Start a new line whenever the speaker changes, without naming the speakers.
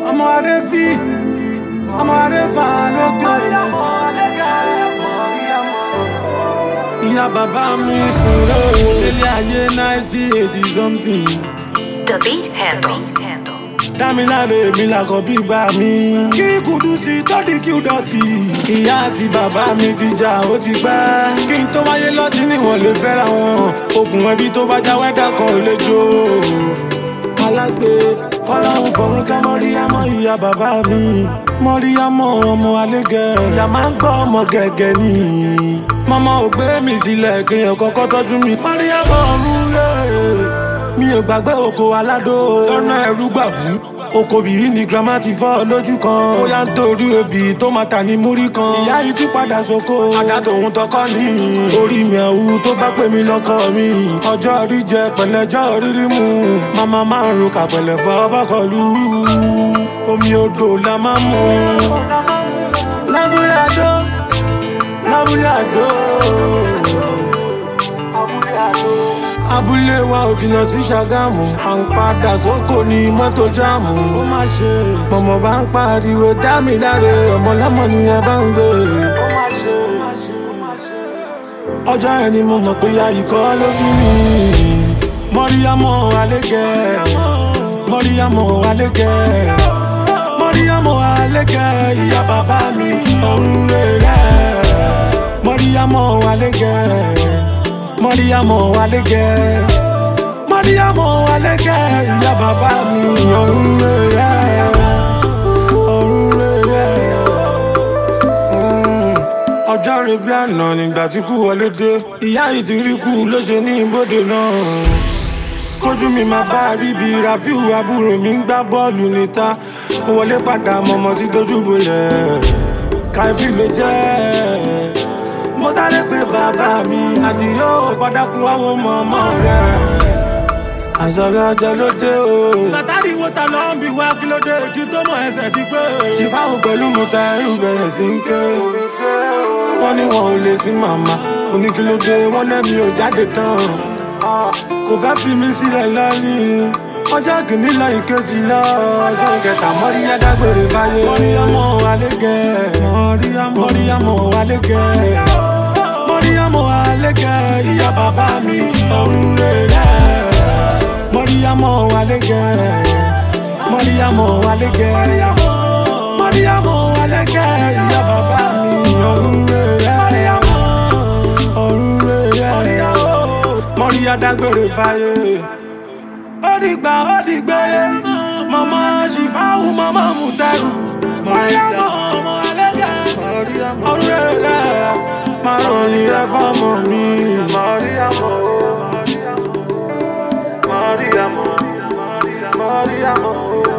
ọmọ adé fi ọmọ adé fa lókè lẹsẹ. ìyá bàbá mi sùn lóò délé ayé náìtì eighty something.
The beat handle.
dámiláre mi làkọ̀ bí gbà mí. kí kùdùsì tọ́dí kí ó dọ̀tí. ìyá àti bàbá mi ti jà ó ti pẹ́. kí n tó wáyé lọ́tí níwọ̀n lè fẹ́ra wọn. okùn ẹbí tó bá já wẹ́dà kan ò lè jó. alágbe kọ́láhùn fọ̀rún ká mọ́ríyámọ́ ìyá bàbá mi. mọ́ríyámọ́ ọmọ alégẹ̀. ìyá máa ń gbọ́ ọmọ gẹ̀gẹ̀ ni. mọ́mọ́ ò gbé mi sílẹ̀ kéèyàn kọ́kọ́ tọ́jú mi. mọ́ríyámọ́ ọ̀run lé mi ò gbàgbé oko aládó lọ́nà ẹ̀rú gbàbú oko bìí ni grandma ti fọ́ lójú kan ó yá ń torí obì tó máa tà ní múrí kan ìyá yìí tún padà sóko àdá tòun tọkọ ní orí mi àwù tó bá pè mí lọ́kọ mi ọjọ́ orí jẹ pẹ̀lẹ́jọ́ rírí mu màmá máa ń ro kàpẹ̀lẹ̀ fọ́ bọ́kọ̀lù omi odò la máa ń mu lábúlé àdó lábúlé àdó abúlé wa ò jìnnà sí ṣàgámù à ń padà sóko ní mọ́tò jáàmù ó má ṣe mọ̀mọ́ bá ń pariwo dá mi láre ọmọ lọ́mọ ni ẹ bá ń gbé ó má ṣe ọjọ́ yẹn ni mo mọ̀ pé ya ikọ́ ló bí mi mọ́ríyámọ́ alégẹ̀ mọ́ríyámọ́ alégẹ̀ mọ́ríyámọ́ alégẹ̀ ìyá bàbá mi ọ̀run rẹ̀ mọ́ríyámọ́ alégẹ̀ mọ́ríyámọ́ alégẹ̀ mọ́ríyámọ́ alégẹ̀ ìyá bàbá mi ọ̀run rẹ̀ ọ̀run rẹ̀ ọjọ́ rẹ̀ bí àná nígbà tí kú wọlé dé ìyá yìí ti rí kú ló ṣe ní ibodè náà kójú mi máa bá bíbí rafiu àbúrò mi ń gbá bọ́ọ̀lù níta mo wọlé padà mọ̀mọ́ tí dojú bolẹ̀ káfí ló jẹ́ mo sáré pé bàbá mi àdìyó padàkùn wáwo mọ̀mọ́ rẹ̀ àṣọlẹ̀ ọjọ́ ló dé o. látàrí wo ta ló ń bi wá kí ló dé kí tó mọ ẹsẹ̀ sí pé. ṣìfáwò pẹ̀lú mo ta ẹrù bẹ̀rẹ̀ sí ń ké. wọ́n ní wọn ò lè sí màmá oníkílódé wọ́n lẹ́mi ò jáde tán. kò fẹ́ fi mí sílẹ̀ lọ́yìn. ọjọ́ kìíní lọ ìkejì lọ ọjọ́ kẹta mọ́ríyá dágbére báyé. mọ́ríyámọ́ alégẹ̀ mọ́ríyámọ́ alégẹ̀ mọ́ríyámọ́ alégẹ̀ ìyá bàbá mi ọ̀run rẹ̀ mọ́ríyámọ́ alégẹ̀ mọ́ríyámọ́ alégẹ̀ mọ́ríyámọ́ alégẹ̀ ìyá bàbá mi ọ̀run rẹ̀ ọ̀run rẹ̀ mọ́ríyá dágbére fáyé ó dìgbà ó dìgbére mọ́mọ́ ṣìfáwù mọ́mọ́ mùtẹ́rù mọ́ríyámọ́ ọmọ alégẹ̀ ọ̀run rẹ̀ márùn-ún ni ẹ fọ́mọ mi mọ́ríyámọ́. Mariamo, Mariamo, Mariamo.